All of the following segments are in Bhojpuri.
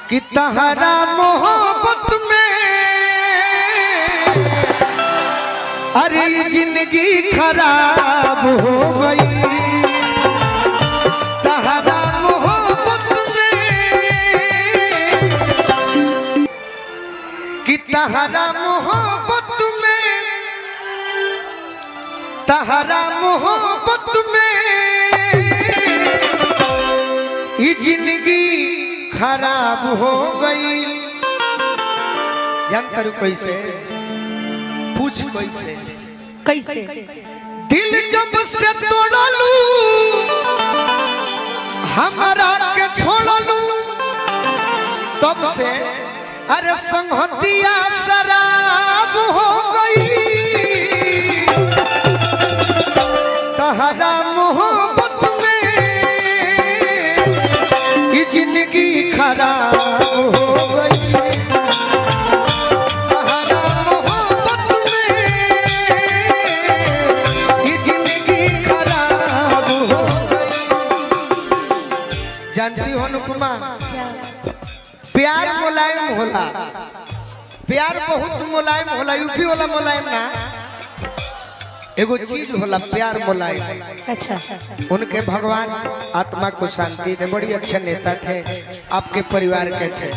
कि तहरा मोहब्बत में अरे ये जिंदगी खराब हो गई तहरा मोहब्बत में कि तहरा मोहब्बत में तहरा मोहब्बत में ये जिंदगी खराब हो गई जान करू कैसे पूछ कैसे कैसे दिल जब से तोड़लू हमारा के छोड़लू तब से अरे संहतिया शराब हो गई तहरा मोहब्बत में ये जिंदगी खराब हो गई तहरा मोहब्बत में ये जिंदगी खराब हो गई जानती हो अनुपमा प्यार मुलायम होला प्यार बहुत मुलायम होला यूपी वाला मुलायम ना एगो चीज होला प्यार मुलायम अच्छा उनके भगवान आत्मा को शांति दे बड़ी अच्छे नेता थे आपके परिवार के थे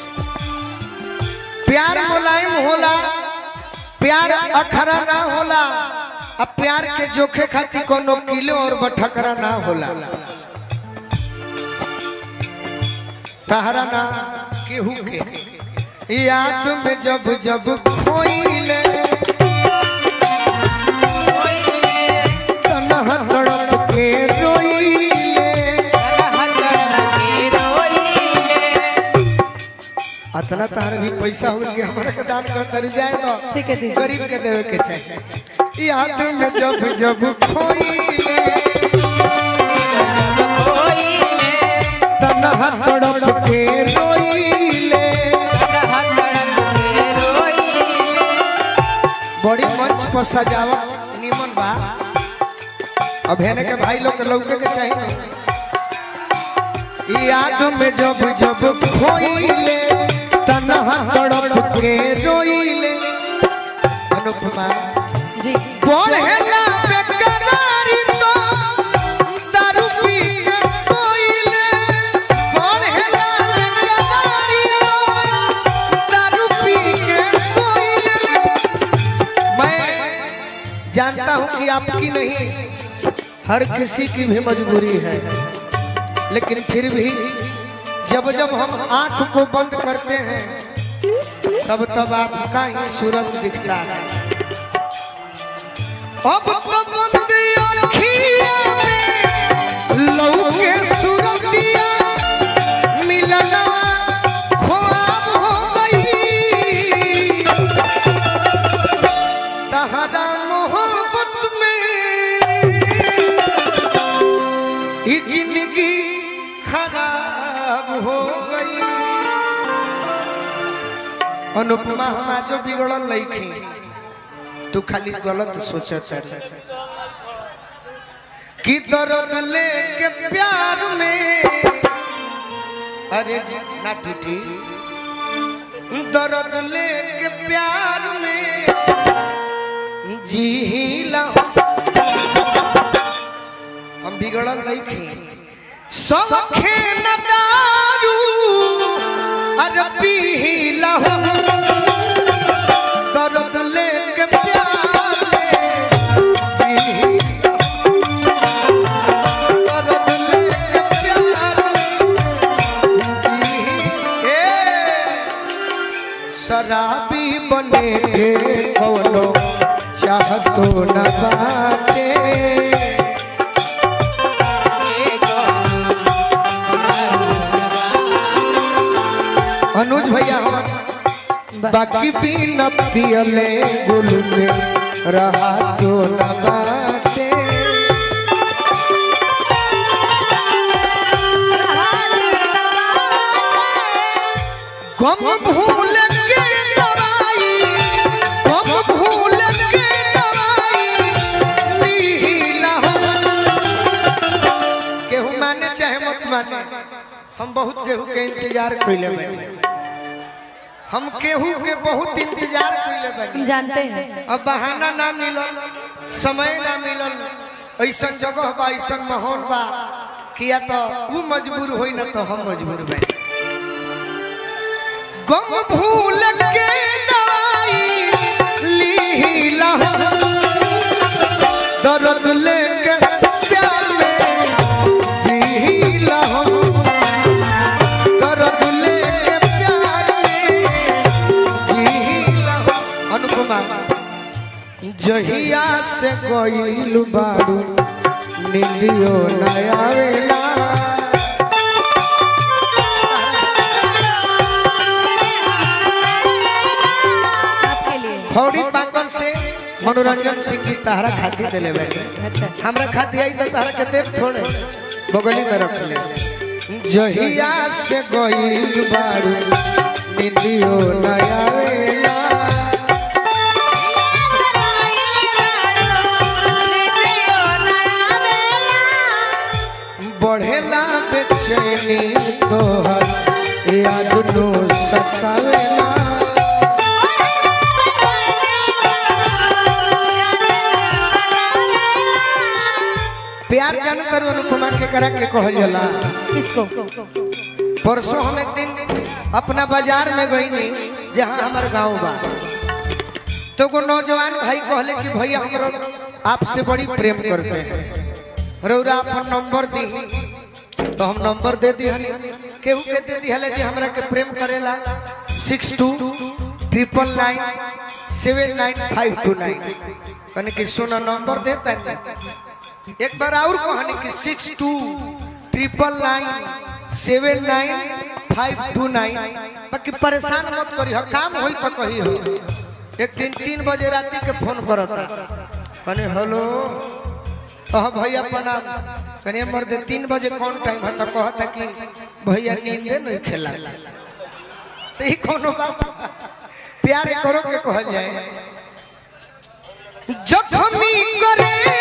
प्यार मुलायम होला प्यार अखरा ना होला अब प्यार के जोखे खातिर कोनो किलो और बठकरा ना होला तहरा ना केहू के याद में जब जब खोइले तनहा तड़प के रोइले अतना तार भी पैसा हो कि हमरा के दान कर कर जाए तो ठीक है दीदी। गरीब के देवे के चाहिए याद में जब जब खोइले तनहा तड़प के रोइले बड़ी मंच पर सजावट निमन बा अब हेने के भाई लोग के लौके के चाहिए याद में जब जब खोइले तनहा तड़प के रोइले अनुपमा जी पढ़ेला बेकरारी तो दारू पी के सोइले पढ़ेला बेकरारी तो दारू पी के सोइले मैं जानता हूं कि आपकी नहीं हर किसी की भी मजबूरी है लेकिन फिर भी जब जब हम आंख को बंद करते हैं तब तब आपका ही सूरज दिखता है अब तो बंद अखियाँ में लौके सूरतिया मिलना ख्वाब हो गई तहरा मोहब्बत में ये जिंदगी खराब हो गई अनुपमा हम आज बिगड़ल लईखी तू खाली गलत सोचत है कि दर्द लेके प्यार में अरे जी, ना टूटी दर्द लेके प्यार में जीला हम बिगड़ल लईखी सब खेन दारू अरे पीला दर्द लेके प्यार में जीला दर्द लेके प्यार में ए, शराबी बने के कौनो चाहतो न बाटे अनुज भैया हम बाकी भी न पियले गुल में रहा तो न बाटे गम भूल के दवाई गम भूल के दवाई लीला केहू माने चाहे मत माने हम बहुत केहू के इंतजार कइले बानी हम केहू के बहुत इंतजार कइले हम बानी जानते हैं अब बहाना ना मिलल समय ना मिलल ऐसा जगह बा ऐसा माहौल बा किया तो वो मजबूर होई ना तो हम मजबूर बानी गम भूल के दवाई ली लहू दर्द लेके प्यार में जी लहू दर्द लेके प्यार में जी लहू अनुपमा जहिया से गइल बारू नीलियो नया वेला आपके लिए खौड़ी पाकल से मनोरंजन सिंह की तहरा खाती दिले बैठे अच्छा अच्छा हमरा खाती आई तो तहरा के देव थोड़े बगली में रख ले जहिया से गइल बारू नीलियो नया वेला बढ़ेला बेचैनी तोहर याद नो सतावेला प्यार जान कर अनुपमा के करा के कहल जाला किसको परसों हम एक दिन अपना बाजार में गई नहीं जहाँ हमारे गांव बा तो को नौजवान भाई कहले कि भैया हमरो आपसे बड़ी प्रेम करते हैं रौरा अपन नंबर दी तो हम नंबर दे दी हनी केहू के दे दी हले जी हमरा के प्रेम करेला six two triple nine seven nine five two nine कने कि सोना नंबर देता है एक बार और कहानी कि six two triple nine seven nine five two nine बाकी परेशान मत करी हो काम होई तो कही हो एक दिन तीन बजे राती के फोन करता कने हेलो कहा भैया प्रणाम कने मर्द तीन बजे कौन टाइम है तो कहता कि भैया नींदे नहीं खेला तो ही कोनो बात प्यार करो के कहल जाए जखमी करे